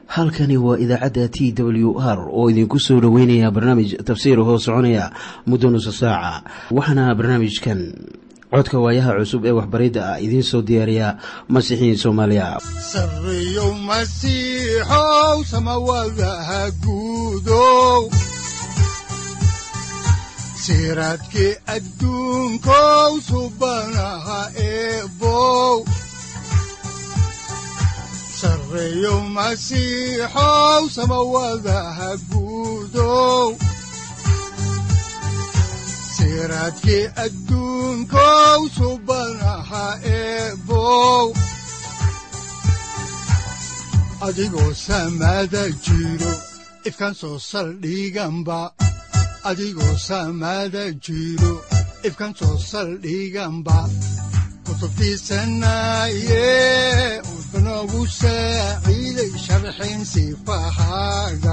halkani waa idaacadda t w r oo idinku soo dhoweynaya barnaamij tafsiir hoo soconaya muddo nusa saaca waxaana barnaamijkan codka waayaha cusub ee waxbaridda ah idiin soo diyaariya masiixiin soomaaliya sareyow masiixow samawadaha guudow siraadkii adduunkow subanaha eebow sareyow masiixow samawadaha guudow siraadkii adduunkow subanaha eebow adigoo samada jiro ifkaan soo saldhiganba adigoo samada jiro ifkaan soo saldhiganba kutubtiisanaye udanogu saaciiday sharxin sifahaaga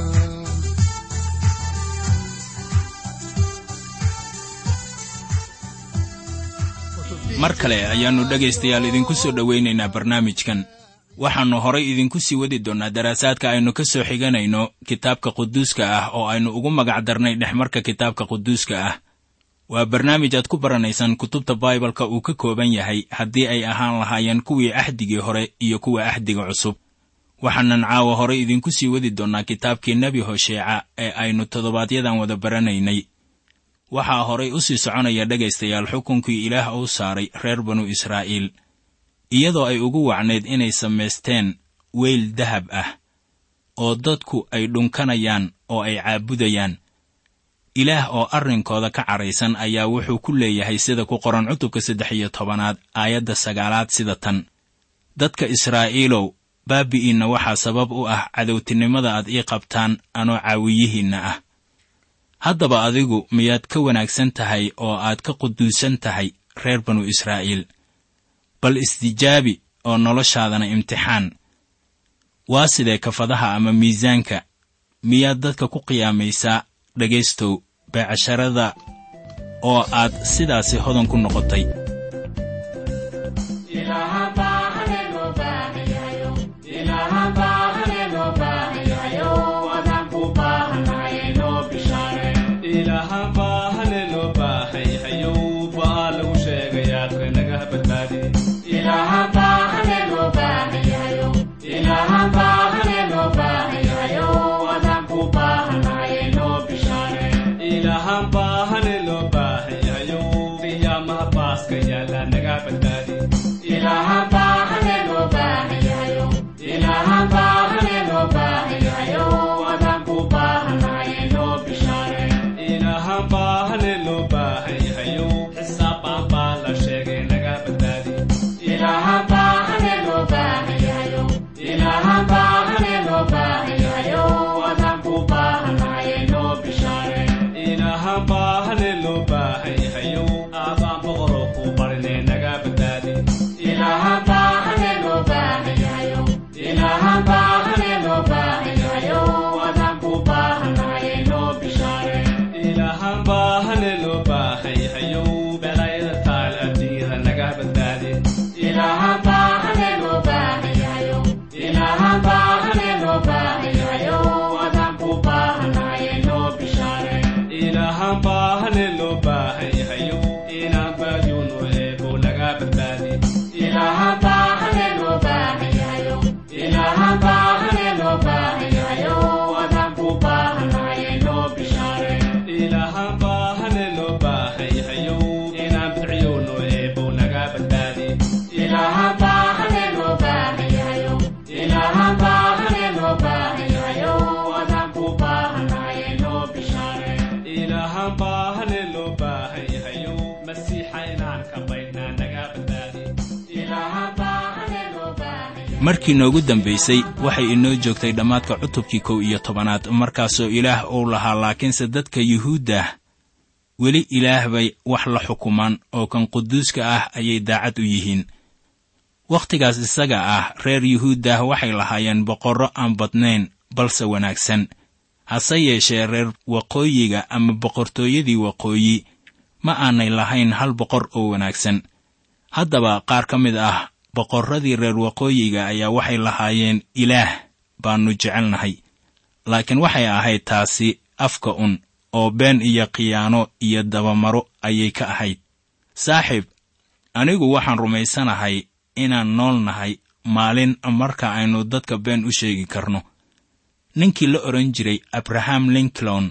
mar kale ayaannu dhegaystayaal idinku soo dhowaynaynaa barnaamijkan waxaannu horay idinku sii wadi doonnaa daraasaadka aynu ka soo xiganayno kitaabka quduuska ah oo aynu ugu magac darnay dhexmarka kitaabka quduuska ah waa barnaamij aad ku baranaysaan kutubta baibalka uu ka kooban yahay haddii ay ahaan lahaayeen kuwii axdigii hore iyo kuwa axdiga cusub waxaanan caawa horay idinku sii wadi doonnaa kitaabkii nebi hosheeca ee aynu toddobaadyadan wada baranaynay waxaa horay u sii soconaya dhegaystayaal xukunkii ilaah uu saaray reer banu israa'iil iyadoo ay ugu wacnayd inay samaysteen weyl dahab ah oo dadku ay dhunkanayaan oo ay caabudayaan ilaah oo arrinkooda ka cadhaysan ayaa wuxuu ku leeyahay sida ku qoran cutubka saddex iyo tobanaad aayadda sagaalaad sida tan dadka israa'iilow baabi'iinna waxaa sabab u ah cadowtinimada aad ii qabtaan anoo caawiyihiinna ah haddaba adigu miyaad ka wanaagsan tahay oo aad ka quduusan tahay reer banu israa'iil bal istijaabi oo noloshaadana imtixaan waa sidee kafadaha ama miisaanka miyaad dadka ku qiyaamaysaa dhegaystow beecasharada oo aad sidaasi hodan ku noqotay markii noogu dambaysay waxay inoo joogtay dhammaadka cutubkii kow iyo tobanaad markaasoo ilaah uu lahaa laakiinse dadka yuhuuddah weli ilaah bay wax la xukumaan oo kan quduuska ah ayay daacad u yihiin wakhtigaas isaga ah reer yuhuuddah waxay lahaayeen boqorro aan badnayn balse wanaagsan hase yeeshee reer waqooyiga ama boqortooyadii waqooyi ma aanay lahayn hal boqor oo wanaagsan haddaba qaar ka mid ah boqorradii reer waqooyiga ayaa waxay lahaayeen ilaah baannu jecelnahay laakiin waxay ahayd taasi afka un oo been iyo khiyaano iyo dabamaro ayay ka ahayd saaxiib anigu waxaan rumaysanahay inaan nool nahay maalin marka aynu dadka been u sheegi karno ninkii la odhan jiray abraham lincoln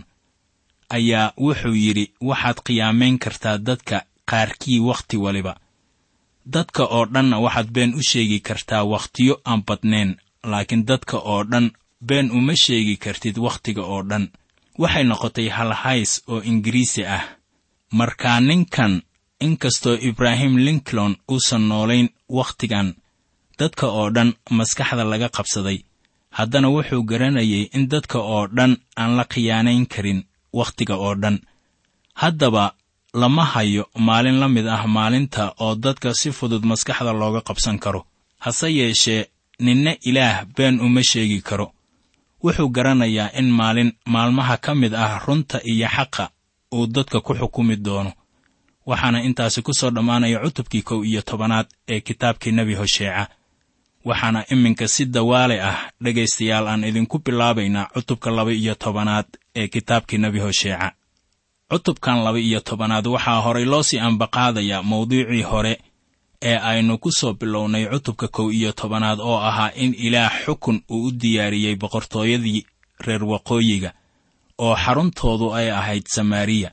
ayaa wuxuu yidhi waxaad khiyaamayn kartaa dadka qaarkii wakhti waliba dadka oo dhanna waxaad been u sheegi kartaa wakhtiyo aan badnayn laakiin dadka oo dhan been uma sheegi kartid wakhtiga oo dhan waxay noqotay halhays oo ingiriisi ah markaa ninkan inkastoo ibraahim lincoln uusan noolayn wakhtigan dadka oo dhan maskaxda laga qabsaday haddana wuxuu garanayay in dadka oo dhan aan la khiyaanayn karin wakhtiga oo dhan haddaba lama hayo maalin la mid ah maalinta oo dadka si fudud maskaxda looga qabsan karo hase yeeshee ninna ilaah been uma sheegi karo wuxuu garanayaa in maalin maalmaha ka mid ah runta iyo xaqa uu dadka ku xukumi doono waxaana intaasi ku soo dhammaanaya cutubkii kow iyo tobanaad ee kitaabkii nebi hosheeca waxaana iminka si dawaale ah dhegaystayaal aan idinku bilaabaynaa cutubka laba iyo tobanaad ee kitaabkii nebi hosheeca cutubkan laba iyo tobanaad waxaa horay loo sii ambaqaadayaa mawduucii hore ee aynu ku soo bilownay cutubka kow iyo tobanaad oo ahaa in ilaah xukun uu u diyaariyey boqortooyadii reer waqooyiga oo xaruntoodu ay ahayd samaariya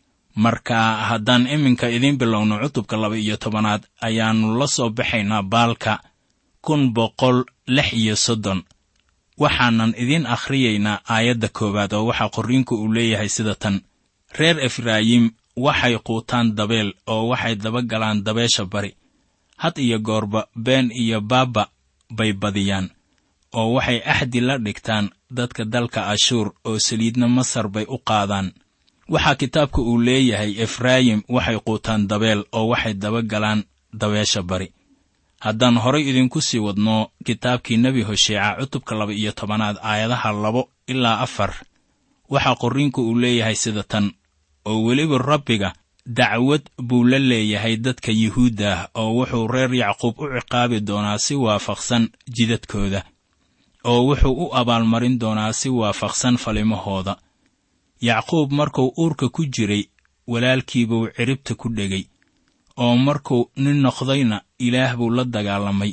marka haddaan iminka idiin bilowno cutubka laba iyo tobanaad ayaannu la soo baxaynaa baalka kun boqol lix iyo soddon waxaanan idiin akhriyaynaa aayadda koowaad oo waxaa qorriinku uu leeyahay sida tan reer efraayim waxay quutaan dabeel oo waxay daba galaan dabeesha bari had iyo goorba been iyo baabba bay badiyaan oo waxay axdi la dhigtaan dadka dalka ashuur oo saliidna masar bay u qaadaan waxaa kitaabka uu leeyahay efraayim waxay quutaan dabeel oo waxay daba galaan dabeesha bari haddaan horay idinku sii wadno kitaabkii nebi hosheeca cutubka laba iyo tobanaad aayadaha labo ilaa afar waxaa qorriinku uu leeyahay sida tan oo weliba rabbiga dacwad buu la leeyahay dadka yuhuudda ah oo wuxuu reer yacquub u ciqaabi doonaa si waafaqsan jidadkooda oo wuxuu u abaalmarin doonaa si waafaqsan falimahooda yacquub markuu uurka ku jiray walaalkiibuu ciribta ku dhegay oo markuu nin noqdayna ilaah buu la dagaalamay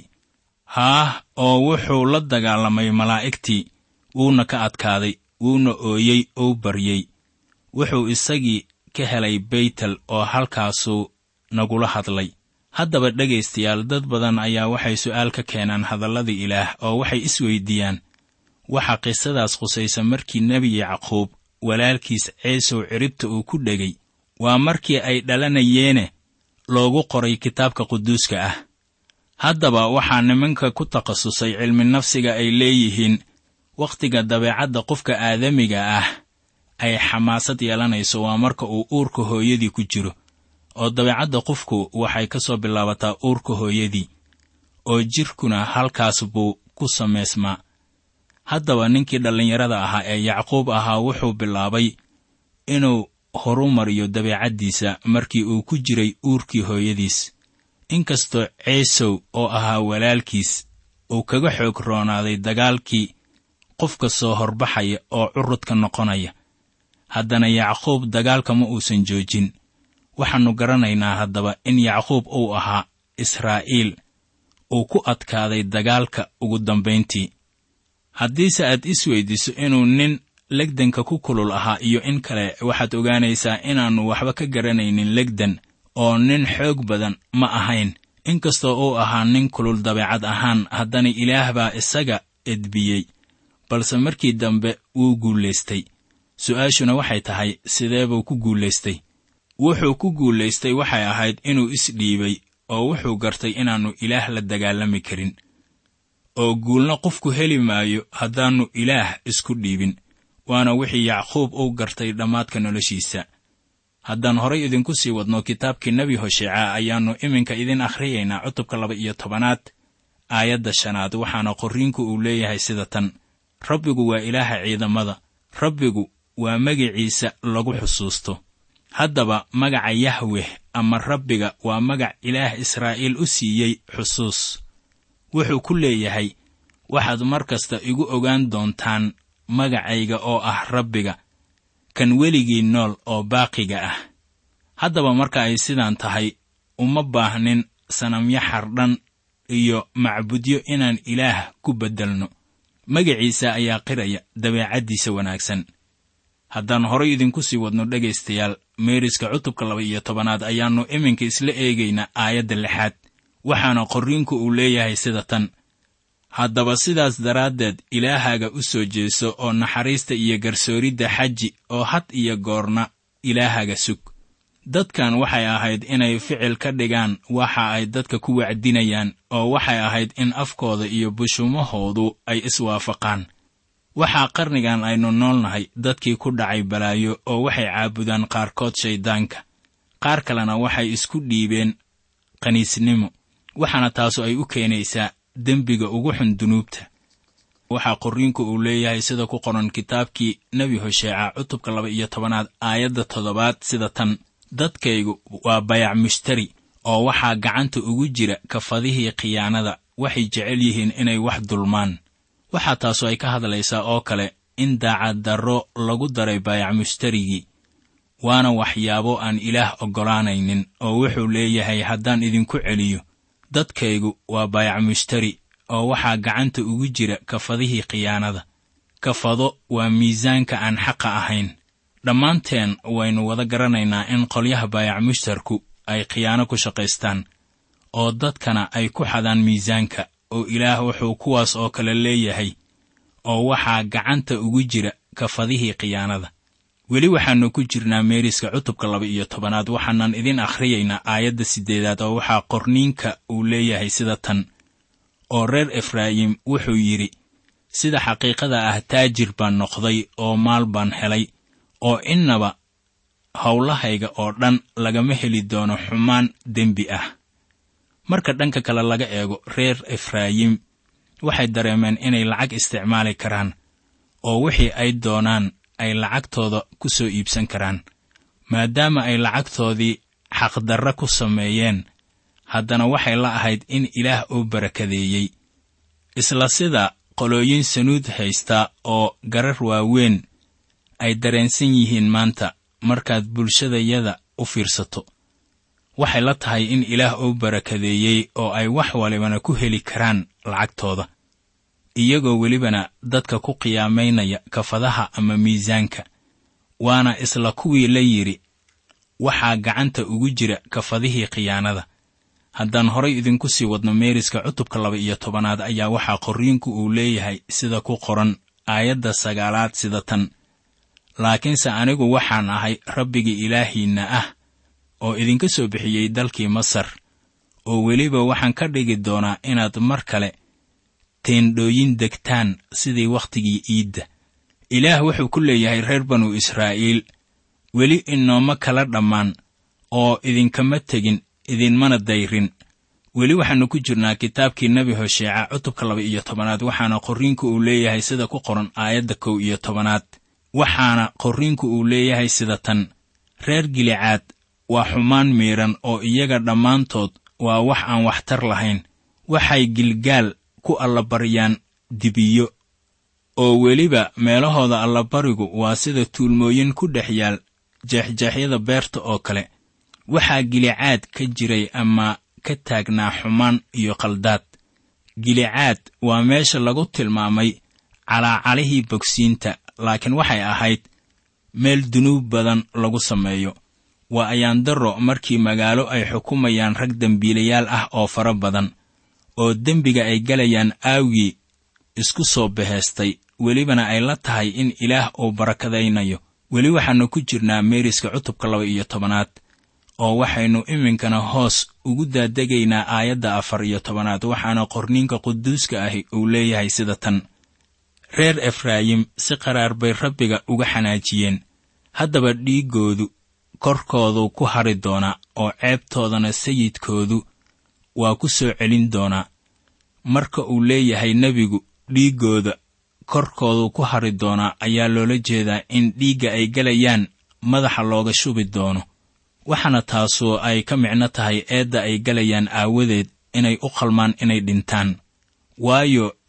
haah oo wuxuu la dagaalamay malaa'igtii wuuna ka adkaaday wuuna ooyey ou baryey wuxuu isagii ka helay beytel oo halkaasuu nagula hadlay haddaba dhegaystayaal dad badan ayaa waxay su'aal ka keenaan hadallada ilaah oo waxay isweyddiiyaan waxa qisadaas khusaysa markii nebi yacquub walaalkiis ceesow ciribta uu ku dhegay waa markii ay dhalanayeene loogu qoray kitaabka quduuska ah haddaba waxaa nimanka ku takhasusay cilmi nafsiga ay leeyihiin wakhtiga dabeecadda qofka aadamiga ah ay xamaasad yeelanayso waa marka uu uurka hooyadii ku jiro oo dabeecadda qofku waxay ka soo bilaabataa uurka hooyadii oo jidhkuna halkaas buu ku samaysmaa haddaba ninkii dhallinyarada ahaa ee yacquub ahaa wuxuu bilaabay inuu horu mariyo dabeecaddiisa markii uu ku jiray uurkii hooyadiis inkastoo ceesow oo ahaa walaalkiis uu kaga xoog roonaaday dagaalkii qofka soo horbaxaya oo curudka noqonaya haddana yacquub dagaalka ma uusan joojin waxaannu garanaynaa haddaba in yacquub uu ahaa israa'iil uu ku adkaaday dagaalka ugu dambayntii haddiise aad is weyddiiso inuu nin legdanka ku kulul ahaa iyo in kale waxaad ogaanaysaa inaannu waxba ka garanaynin legdan oo nin xoog badan ma ahayn inkastoo uu ahaa nin kulul dabeecad ahaan haddana ilaah baa isaga edbiyey balse markii dambe wuu guulaystay su'aashuna waxay tahay sidee buu ku guulaystay wuxuu ku guulaystay waxay ahayd inuu isdhiibay oo wuxuu gartay inaannu ilaah la dagaalami karin oo guulna qofku heli maayo haddaannu ilaah isku dhiibin waana wixii yacquub uu gartay dhammaadka noloshiisa haddaan horay idinku sii wadno kitaabkii nebi hosheeca ayaannu iminka idin akhriyaynaa cutubka laba iyo tobanaad aayadda shanaad waxaana qorriinku uu leeyahay sida tan rabbigu waa ilaaha ciidamada rabbigu waa magiciisa lagu xusuusto haddaba magaca yahweh ama rabbiga waa magac ilaah israa'iil u siiyey xusuus wuxuu ku leeyahay waxaad mar kasta igu ogaan doontaan magacayga oo ah rabbiga kan weligii nool oo baaqiga ah haddaba marka ay sidaan tahay uma baahnin sanamyo xardhan iyo macbudyo inaan ilaah ku beddelno magaciisa ayaa qiraya dabeecaddiisa wanaagsan haddaan horay idinku sii wadno dhegaystayaal meeriska cutubka laba iyo tobanaad ayaannu iminka isla eegaynaa aayadda lixaad waxaana qorriinku uu leeyahay sida tan haddaba sidaas daraaddeed ilaahaaga u soo jeeso oo naxariista iyo garsooridda xaji oo had iyo goorna ilaahaaga sug dadkan waxay ahayd inay ficil ka dhigaan waxa ay dadka ku wacdinayaan oo waxay ahayd in afkooda iyo bushumahoodu ay iswaafaqaan waxaa qarnigan aynu noolnahay dadkii ku dhacay balaayo oo waxay caabudaan qaarkood shayddaanka qaar kalena waxay isku dhiibeen qaniisnimo waxaana taasu ay u keenaysaa dembiga ugu xun dunuubta waxaa qorriinku uu leeyahay sida ku qoran kitaabkii nebi hosheeca cutubka laba iyo tobanaad aayadda toddobaad sida tan dadkaygu waa bayac mushtari oo waxaa gacanta ugu jira kafadihii khiyaanada waxay jecel yihiin inay wax dulmaan waxaa taasu ay ka hadlaysaa oo kale in daacaddarro lagu daray bayac mushtarigii waana waxyaabo aan ilaah oggolaanaynin oo wuxuu leeyahay haddaan idinku celiyo dadkaygu waa bayac mushtari oo waxaa gacanta ugu jira kafadihii khiyaanada kafado waa miisaanka aan xaqa ahayn dhammaanteen waynu wada garanaynaa in qolyaha baayac mushtarku ay khiyaano ku shaqaystaan oo dadkana ay ku xadaan miisaanka oo ilaah wuxuu kuwaas oo kale leeyahay oo waxaa gacanta ugu jira kafadihii khiyaanada weli waxaannu ku jirnaa meeriska cutubka laba iyo tobanaad waxaanan idin akhriyaynaa aayadda siddeedaad oo waxaa qorniinka uu leeyahay sida tan oo reer efraayim wuxuu yidhi sida xaqiiqada ah taajir baan noqday oo maal baan helay oo innaba howlahayga oo dhan lagama heli doono xumaan dembi ah marka dhanka kale laga eego reer efraayim waxay dareemeen inay lacag isticmaali karaan oo wixii ay doonaan ay lacagtooda ku soo iibsan karaan maadaama ay lacagtoodii xaqdarra ku sameeyeen haddana waxay la ahayd in ilaah uu barakadeeyey isla sida qolooyin sanuud haysta oo garar waaweyn ay dareensan yihiin maanta markaad bulshadayada u fiirsato waxay la tahay in ilaah uu barakadeeyey oo ay wax walibana ku heli karaan lacagtooda iyagoo welibana dadka ku qiyaamaynaya kafadaha ama miisaanka waana isla kuwii la yidhi waxaa gacanta ugu jira kafadihii khiyaanada haddaan horay idinku sii wadno meeriska cutubka laba iyo tobanaad ayaa waxaa qorriinku uu leeyahay sida ku qoran aayadda sagaalaad sida tan laakiinse anigu waxaan ahay rabbigii ilaahiinna ah oo idinka soo bixiyey dalkii masar oo weliba waxaan ka dhigi doonaa inaad mar kale teendhooyin degtaan sidii wakhtigii iidda ilaah wuxuu ku leeyahay reer banu israa'iil weli inooma kala dhammaan oo idinkama tegin idinmana dayrin weli waxaannu ku jirnaa kitaabkii nebi hosheeca cutubka laba iyo tobanaad waxaana qorriinku uu leeyahay sida ku qoran aayadda kow iyo tobanaad waxaana qorriinku uu leeyahay sida tan reer gilicaad waa xumaan miidhan oo iyaga dhammaantood waa wax aan waxtar lahayn waxay gilgaal ku allabaryaan dibiyo oo weliba meelahooda allabarigu waa sida tuulmooyin ku dhex yaal jeexjeexyada beerta oo kale waxaa gilicaad ka jiray ama ka taagnaa xumaan iyo khaldaad gilicaad waa meesha lagu tilmaamay calaacalihii bogsiinta laakiin waxay ahayd meel dunuub badan lagu sameeyo waa ayaandaro markii magaalo ay xukumayaan rag dembiilayaal ah oo fara badan oo dembiga ay galayaan aawgii isku soo baheestay welibana ay la tahay in ilaah uu barakadaynayo weli waxaannu ku jirnaa meeriska cutubka laba iyo tobanaad oo waxaynu iminkana hoos ugu daadegaynaa aayadda afar iyo tobanaad waxaana qorniinka quduuska ahi uu leeyahay sida tan reer efraayim si qaraar bay rabbiga uga xanaajiyeen haddaba dhiiggoodu korkoodu ku hari doonaa oo ceebtoodana sayidkoodu waa ku soo celin doonaa marka uu leeyahay nebigu dhiiggooda korkoodu ku hari doonaa ayaa loola jeedaa in dhiigga ay gelayaan madaxa looga shubi doono waxaana taasu ay ka micno tahay eedda ay gelayaan aawadeed inay u qalmaan inay dhintaan waayo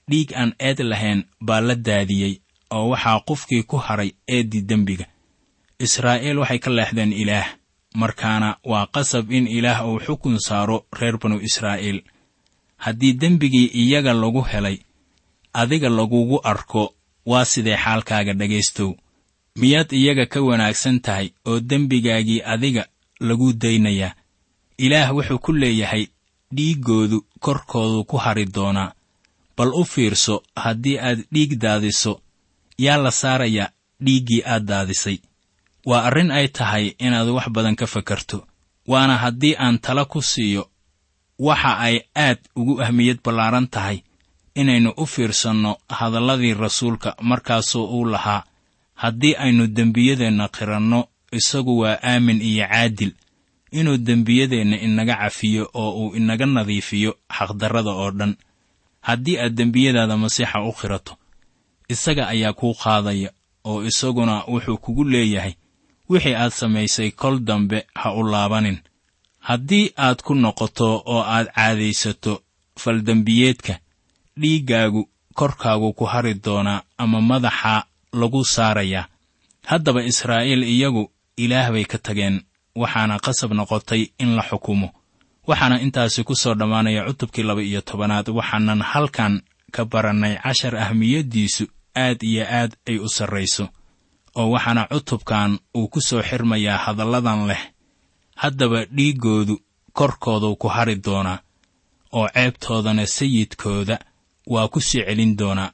dhiig aan eed lahayn baa la daadiyey oo waxaa qofkii ku haray eeddii dembiga israa'iil waxay ka leexdeen ilaah markaana waa qasab in ilaah uu xukun saaro reer banu israa'iil haddii dembigii iyaga lagu helay adiga lagugu arko waa sidee xaalkaaga dhegaystow miyaad iyaga ka wanaagsan tahay oo dembigaagii adiga lagu daynayaa ilaah wuxuu ku leeyahay dhiiggoodu korkoodu ku hari doonaa bal u fiirso haddii aad dhiig daadiso yaa la saarayaa dhiiggii aad daadisay waa arrin ay tahay inaad wax badan ka fakarto waana haddii aan tala ku siiyo waxa ay aad ugu ahmiyad ballaaran tahay inaynu u fiirsanno hadalladii rasuulka markaasoo uu lahaa haddii aynu dembiyadeenna qiranno isagu waa aamin iyo caadil inuu dembiyadeenna inaga cafiyo oo uu inaga nadiifiyo xaqdarrada oo dhan haddii aad dembiyadaada masiixa u qirato isaga ayaa kuu qaadaya oo isaguna wuxuu kugu leeyahay wixii aad samaysay kol dambe ha u laabanin haddii aad ku noqoto oo aad caadaysato faldembiyeedka dhiiggaagu korkaagu ku hari doonaa ama madaxa lagu saarayaa haddaba israa'iil iyagu ilaah bay ka tageen waxaana qasab noqotay in la xukumo waxaana intaasi ku soo dhammaanaya cutubkii laba iyo tobanaad waxaanan halkan ka barannay cashar ahmiyaddiisu aad iyo aad ay u sarrayso oo waxaana cutubkan uu ku soo xirmayaa hadalladan leh haddaba dhiiggoodu korkoodu ku hari doonaa oo ceebtoodana sayidkooda waa ku sii celin doonaa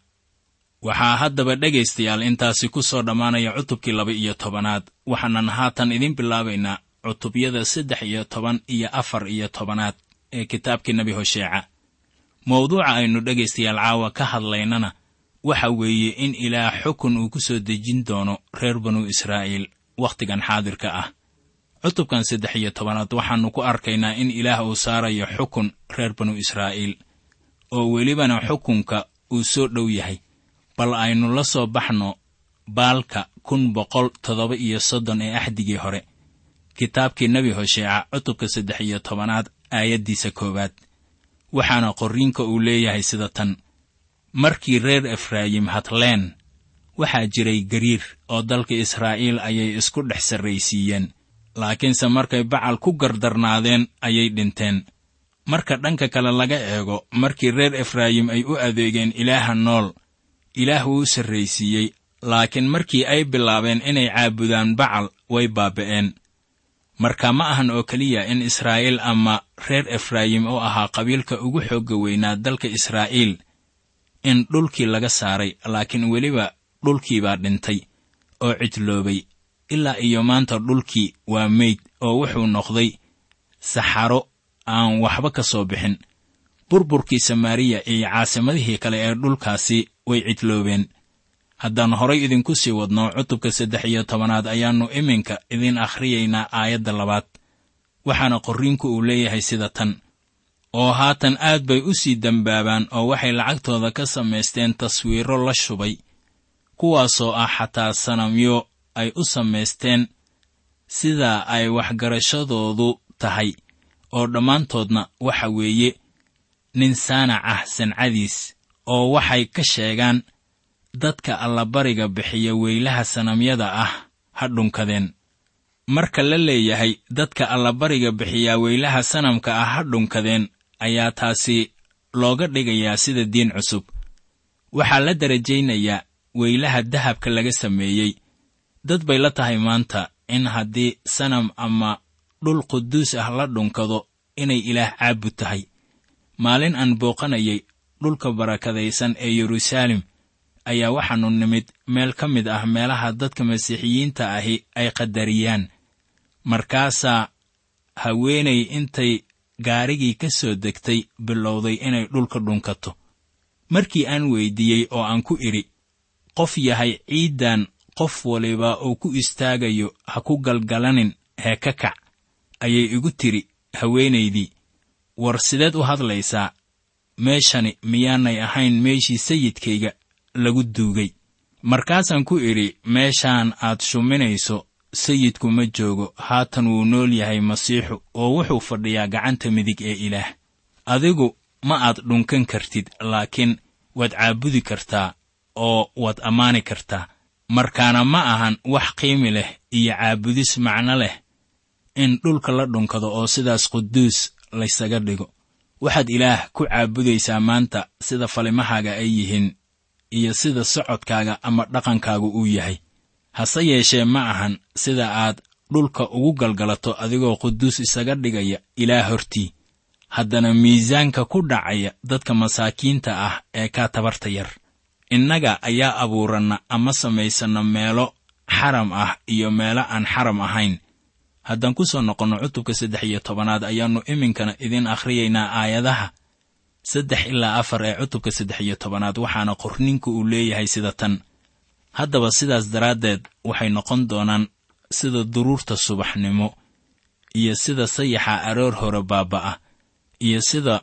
waxaa haddaba dhegaystayaal intaasi ku soo dhammaanaya cutubkii laba iyo tobanaad waxaanan haatan idiin bilaabaynaa cutubyada saddex iyo toban iyo afar iyo tobanaad ee kitaabkii nebi hosheeca mawduuca aynu dhegaystayaal caawa ka hadlaynana waxa weeye in ilaah xukun uu ku soo dejin doono reer banu israa'iil wakhtigan xaadirka ah cutubkan saddex iyo tobanaad waxaannu ku arkaynaa in ilaah uu saarayo xukun reer banu israa'iil oo welibana xukunka uu soo dhow yahay bal aynu la soo baxno baalka kun boqol toddoba iyo soddon ee axdigii hore kitaabkii nebi hosheeca cutubka saddex iyo tobanaad aayaddiisa koowaad waxaana qorriinka uu leeyahay sida tan markii reer efraayim hadleen waxaa jiray gariir oo dalka israa'iil ayay isku dhex sarraysiiyeen laakiinse markay bacal ku gardarnaadeen ayay dhinteen marka dhanka kale laga eego markii reer efraayim ay u adeegeen ilaaha nool ilaah wuu u sarraysiiyey laakiin markii ay bilaabeen inay caabudaan bacal way baaba'een marka ma ahan oo keliya in israa'iil ama reer efraayim u ahaa qabiilka ugu xoogga weynaa dalka israa'iil in dhulkii laga saaray laakiin weliba dhulkiibaa dhintay oo cidloobay ilaa iyo maanta dhulkii waa meyd oo wuxuu noqday saxaro aan waxba ka soo bixin burburkii samaariya iyo caasimadihii kale ee dhulkaasi way cidloobeen haddaan horay idinku sii wadno cutubka saddex iyo tobanaad ayaannu iminka idiin akhriyaynaa aayadda labaad waxaana qorriinku uu leeyahay sida tan oo haatan aad bay u sii dembaabaan oo waxay lacagtooda ka samaysteen taswiiro la shubay kuwaasoo ah xataa sanamyo ay u samaysteen sidaa ay waxgarashadoodu tahay oo dhammaantoodna waxa weeye nin saanac ah sancadiis oo waxay ka sheegaan dadka allabariga bixiya weylaha sanamyada ah ha dhunkadeen marka la leeyahay dadka allabariga bixiyaa weylaha sanamka ah ha dhunkadeen ayaa taasi looga dhigayaa sida diin cusub waxaa la darajaynayaa weylaha dahabka laga sameeyey dad bay la tahay maanta in haddii sanam ama dhul quduus ah la dhunkado inay ilaah caabud tahay maalin aan booqanayay dhulka barakadaysan ee yeruusaalem ayaa waxaannu nimid meel ka mid ah meelaha dadka masiixiyiinta ahi ay qadariyaan markaasaa haweenay intay gaarigii ka soo degtay bilowday inay dhulka dhunkato markii aan weyddiiyey oo aan ku idhi qof yahay ciiddan qof waliba uu ku istaagayo ha ku galgalanin hee ka kac ayay igu tidhi haweenaydii war sideed u hadlaysaa meeshani miyaanay ahayn meeshii sayidkayga lagu duugay markaasaan ku idhi meeshaan aad shuminayso sayidku ma joogo haatan wuu nool yahay masiixu oo wuxuu fadhiyaa gacanta midig ee ilaah adigu ma aad dhunkan kartid laakiin waad caabudi kartaa oo waad ammaani kartaa markaana ma ahan wax qiimi leh iyo caabudis macno leh in dhulka la dhunkado oo sidaas quduus laysaga dhigo waxaad ilaah ku caabudaysaa maanta sida falimahaaga ay yihiin iyo sida socodkaaga ama dhaqankaagu uu yahay hase yeeshee ma ahan sida aad dhulka ugu galgalato adigoo quduus isaga dhigaya ilaah hortii haddana miisaanka ku dhacaya dadka masaakiinta ah ee kaa tabarta yar innaga ayaa abuuranna ama samaysanna meelo xaram ah iyo meelo aan xaram ahayn haddaan ku soo noqonno cutubka saddex iyo tobanaad ayaannu iminkana idiin akhriyaynaa aayadaha saddex ilaa afar ee cutubka saddex iyo tobanaad waxaana qorninku uu leeyahay sida tan haddaba sidaas daraaddeed waxay noqon doonaan sida duruurta subaxnimo iyo sida sayaxa aroor hore baaba'a iyo sida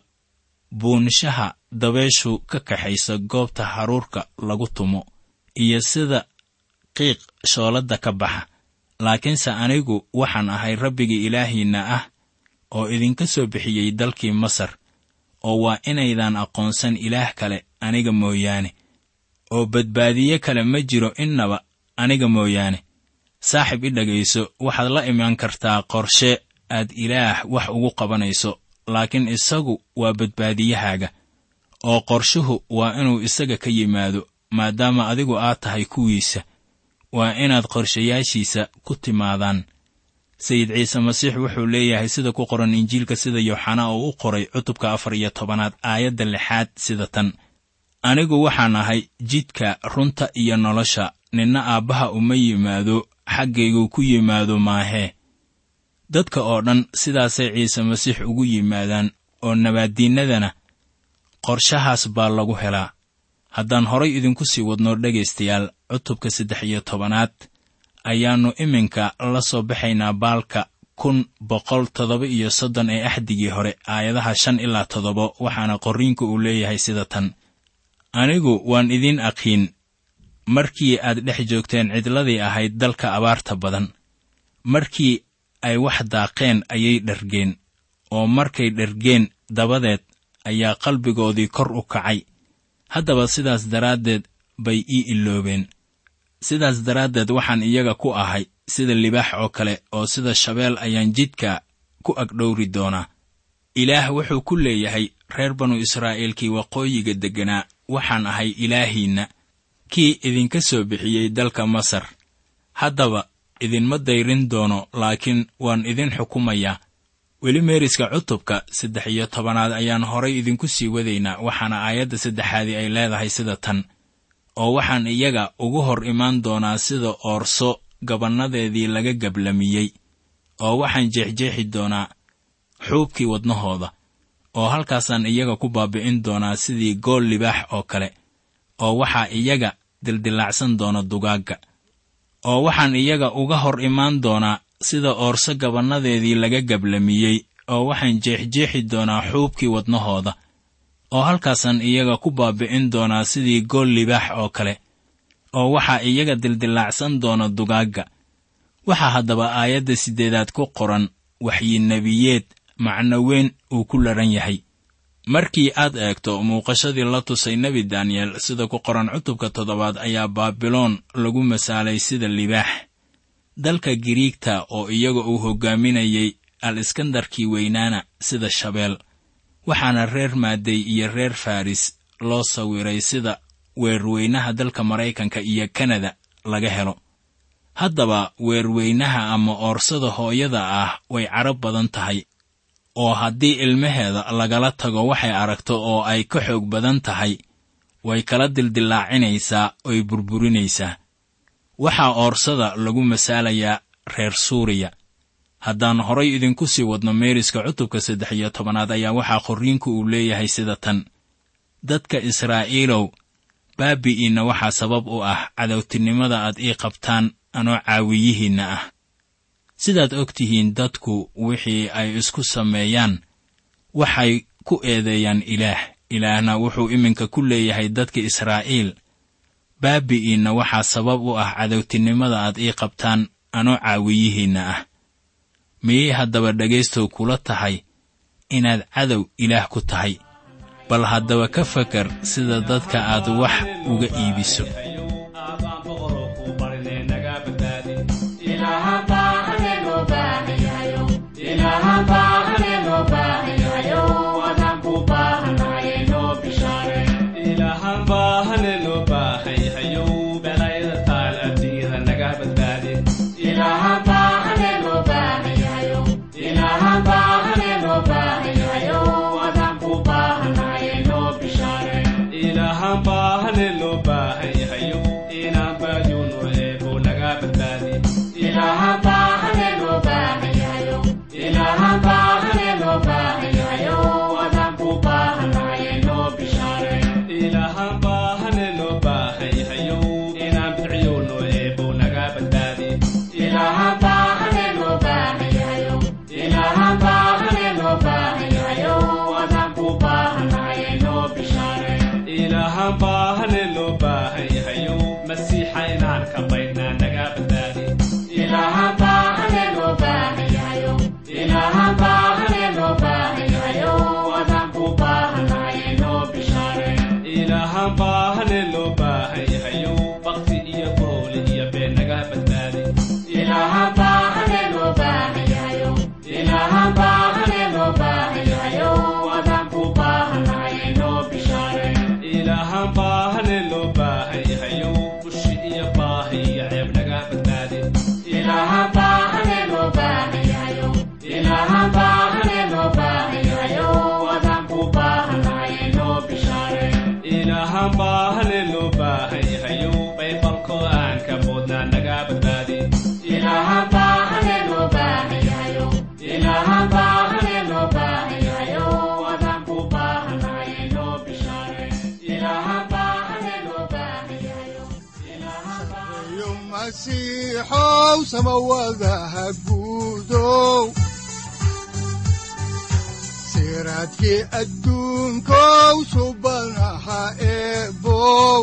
buunishaha dabeeshu ka kaxaysa goobta haruurka lagu tumo iyo sida qiiq shooladda ka baxa laakiinse anigu waxaan ahay rabbigii ilaahiinna ah oo idinka soo bixiyey dalkii masar oo waa inaydan aqoonsan ilaah kale aniga mooyaane oo badbaadiye kale ma jiro innaba aniga mooyaane saaxib i dhegayso waxaad la imaan kartaa qorshe aad ilaah wax ugu qabanayso laakiin isagu waa badbaadiyahaaga oo qorshuhu waa inuu isaga ka yimaado maadaama adigu aad tahay kuwiisa waa inaad qorshayaashiisa ku timaadaan sayid ciise masiix wuxuu leeyahay sida ku qoran injiilka sida yooxanaa oo u qoray cutubka afar iyo tobanaad aayadda lixaad sida tan anigu waxaan ahay jidka runta iyo nolosha ninna aabbaha uma yimaado xaggaygu ku yimaado maahee dadka oo dhan sidaasay ciise masiix ugu yimaadaan oo nabaaddiinnadana qorshahaas baa lagu helaa haddaan horay idinku sii wadno dhegaystayaal cutubka saddex iyo tobanaad ayaannu iminka la soo baxaynaa baalka kun boqol toddoba iyo soddon ee axdigii hore aayadaha shan ilaa toddoba waxaana qorriinku uu leeyahay sida tan anigu waan idiin aqiin markii aad dhex joogteen cidladii ahayd dalka abaarta badan markii ay wax daaqeen ayay dhargeen oo markay dhargeen dabadeed ayaa qalbigoodii kor u kacay haddaba sidaas daraaddeed bay ii iloobeen sidaas daraaddeed waxaan iyaga ku ahay sida libaax oo kale oo sida shabeel ayaan jidka ku agdhowri doonaa ilaah wuxuu ku leeyahay reer banu israa'iilkii waqooyiga degganaa waxaan ahay ilaahiinna kii idinka soo bixiyey dalka masar haddaba idinma dayrin doono laakiin waan idin xukumayaa weli meeriska cutubka saddex iyo tobanaad ayaan horay idinku sii wadaynaa waxaana aayadda saddexaadii ay leedahay sida tan oo waxaan iyaga ugu hor imaan doonaa sida oorso gabannadeedii laga gablamiyey oo waxaan jeexjeexi doonaa xuubkii wadnahooda oo halkaasaan iyaga ku baabi'in doonaa sidii gool libaax oo kale oo waxaa iyaga dildilaacsan doona dugaagga oo waxaan iyaga uga hor imaan doonaa sida oorso gabannadeedii laga gablamiyey oo waxaan jeexjeexi doonaa xuubkii wadnahooda oo halkaasaan iyaga ku baabi'in doonaa sidii gool libaax oo kale oo waxaa iyaga dildilaacsan doona dugaagga waxaa haddaba aayadda siddeedaad ku qoran waxyinebiyeed macno weyn uu ku laran yahay markii aad eegto muuqashadii la tusay nebi daniyel sida ku qoran cutubka toddobaad ayaa baabiloon lagu masaalay sida libaax dalka giriigta oo iyaga uu hoggaaminayey al iskandarkii weynaana sida shabeel waxaana reer maadey iyo reer faris loo sawiray sida weerweynaha dalka maraykanka iyo kanada laga helo haddaba weerweynaha ama oorsada hooyada ah way carab badan tahay oo haddii ilmaheeda lagala tago waxay aragto oo ay ka xoog badan tahay way kala dildillaacinaysaa oy burburinaysaa waxaa oorsada lagu masaalayaa reer suuriya haddaan horay idinku sii wadno meeriska cutubka saddex iyo tobanaad ayaa waxaa qorriinku uu leeyahay sida tan dadka israa'iilow baabi'iinna waxaa sabab u ah cadowtinimada aad ii qabtaan anoo caawiyihiinna ah sidaad og tihiin dadku wixii ay isku sameeyaan waxay ku eedeeyaan ilaah ilaahna wuxuu iminka ku leeyahay dadka israa'iil baabi'iinna waxaa sabab u ah cadowtinimada aad ii qabtaan anoo caawiyihiinna ah miyay haddaba dhegaystow kula tahay inaad cadow ilaah ku tahay bal haddaba ka fakar sida dadka aad wax uga iibiso masiixow samawadaha guudow siraadkii adduunkow subanaha eebow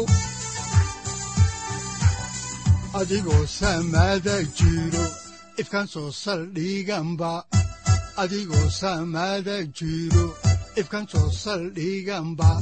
adigoo samada jiro ifkan soo saldhiganba adigoo samada jiro ifkan soo saldhiganba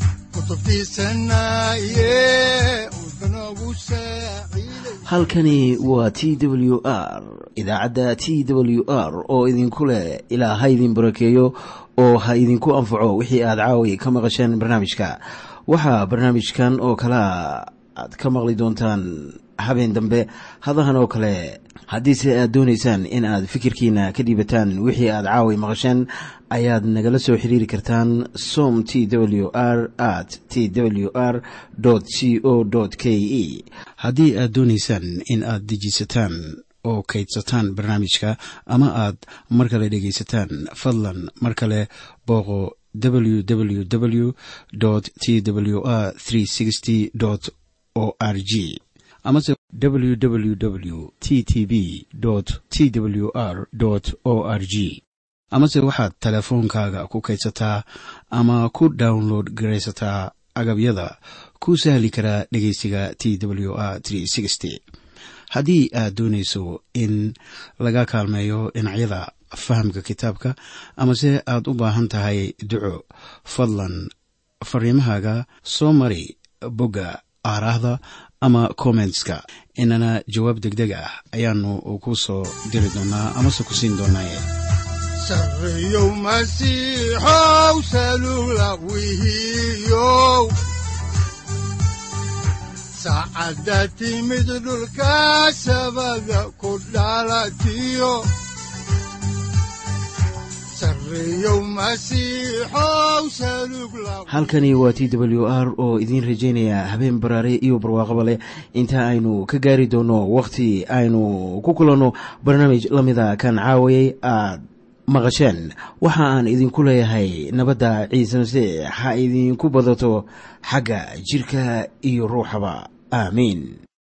halkani waa t w r idaacadda t w r oo idinku leh ilaa ha idin barakeeyo oo ha idinku anfaco wixii aad caawi ka maqasheen barnaamijka waxaa barnaamijkan oo kalea aad ka maqli doontaan habeen dambe hadahan oo kale haddiise aad doonaysaan in aad fikirkiina ka dhiibataan wixii aad caawi maqasheen ayaad nagala soo xiriiri kartaan som t w r at t w r c o k e haddii aad doonaysaan in aad dejiisataan oo kaydsataan barnaamijka ama aad mar kale dhegaysataan fadlan mar kale booqo www t w r o r g amase www t t b t w r o r g amase waxaad teleefoonkaaga ku kaydsataa ama ku download garaysataa agabyada ku sahli karaa dhegeysiga t w r haddii aad doonayso in laga kaalmeeyo dhinacyada fahamka kitaabka amase aad u baahan tahay duco fadlan fariimahaaga soo mari bogga aaraahda ama kommentska inana jawaab degdeg ah ayaanu ku soo diri doonaa amase ku siin doonaaye sareyow masiixow salula wihiyow saacadda timid dhulka sabada ku dhalatiyo halkani waa t w r oo idiin rajaynaya habeen baraare iyo barwaaqaba leh inta aynu ka gaari doono wakhti aynu ku kulanno barnaamij la mida kan caawayay aad maqasheen waxa aan idinku leeyahay nabadda ciise masiix ha idinku badato xagga jidhka iyo ruuxaba aamiin